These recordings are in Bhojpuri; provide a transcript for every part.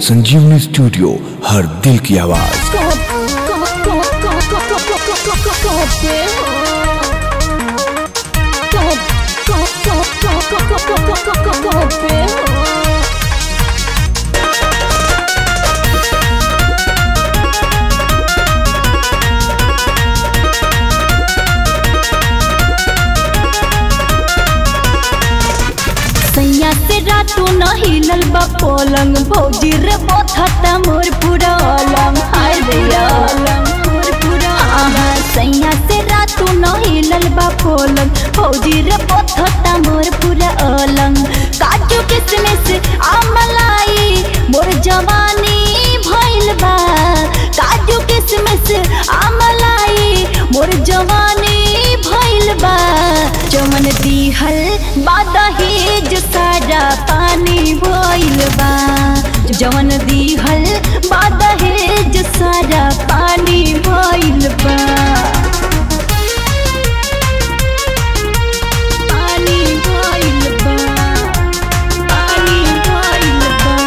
संजीवनी स्टूडियो हर दिल की आवाज सैया से रातू न हिलल बा पलंग भौजी रे बोथता मोर पूरा अलम हाय रे अलम मोर पूरा आहा सैया से रातू न हिलल बा पलंग भौजी रे बोथता मोर पूरा अलंग काजू किसमिस आमलाई मोर जवानी भइल बा काजू किसमिस आमलाई मोर जवानी भइल बा चमन दिहल बादहेज सारा पानी भइल बा जवन दिहल बादहेज सारा पानी भइल बा पानी भइल बा पानी भइल बा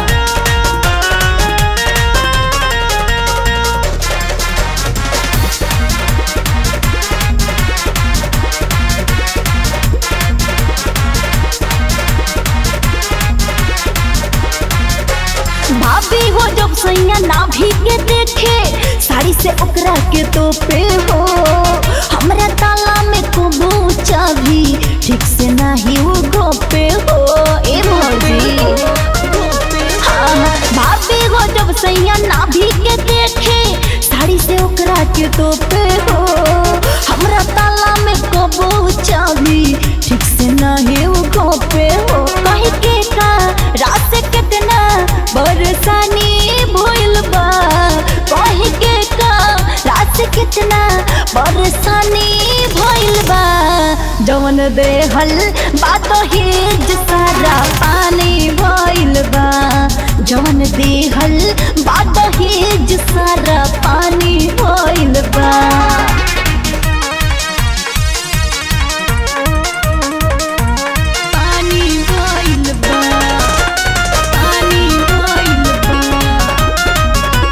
भाभी हो जब सैया ना भी के देखे साड़ी से ओकरा के तो पे हो हमरा ताला में को चाभी ठीक से नाही वो गोपे हो ए मोजी हाँ, भाभी हो जब सैया ना भी के देखे साड़ी से ओकरा के तो पे हो हमरा ताला में को चाभी ठीक से नाही वो गोपे हो कहीं के का रात से कितना बरसानी भइल बा कहीं के का रात से कितना बरसानी भइल बा जवन देहल बात हेज सारा पानी भइल बा जवन देहल बात हेज सारा पानी भइल बा पानी भइल बा पानी भइल बा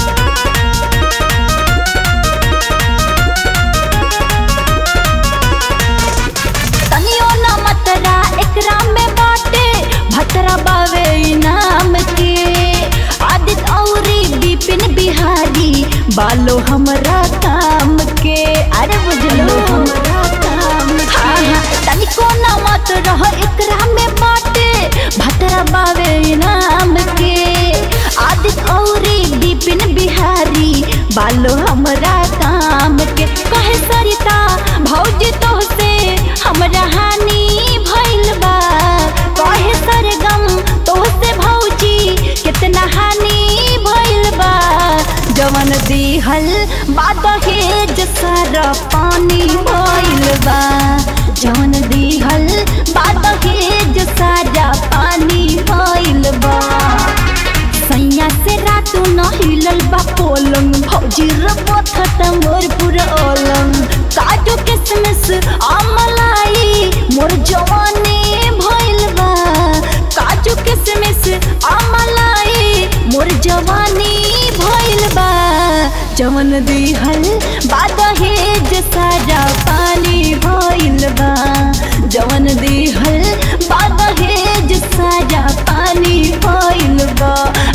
तनियो ना मतरा एकरा में बाटे भतरा बावे इनाम के आदित औरी बिपिन बिहारी बालो हमरा काम के अरे बुझलो हमरा काम के तनिको ना मत रह एकरा में बाटे भतरा बावे इनाम के आदित औरी बिपिन बिहारी बालो हमरा काम के कहे सरिता भौजी तो से हमरा हानि भइल बा कहे सरगम तो से भौजी कितना हानि भइल बा जवन दिहल बादहेज सारा पानी भइल बा जवन दिहल बादहेज सारा पानी भइल बा सैया से रातू न हिलल बा पलंग भौजी रबथत मोर पूरा अलंग काजू किसमिस आमलाई मोर जवानी भइल बा काजू किसमिस आमलाई मोर जवानी भइल बा जवन दिहल बादहेज सारा पानी भइल बा जवन दिहल बादहेज सारा पानी भइल बा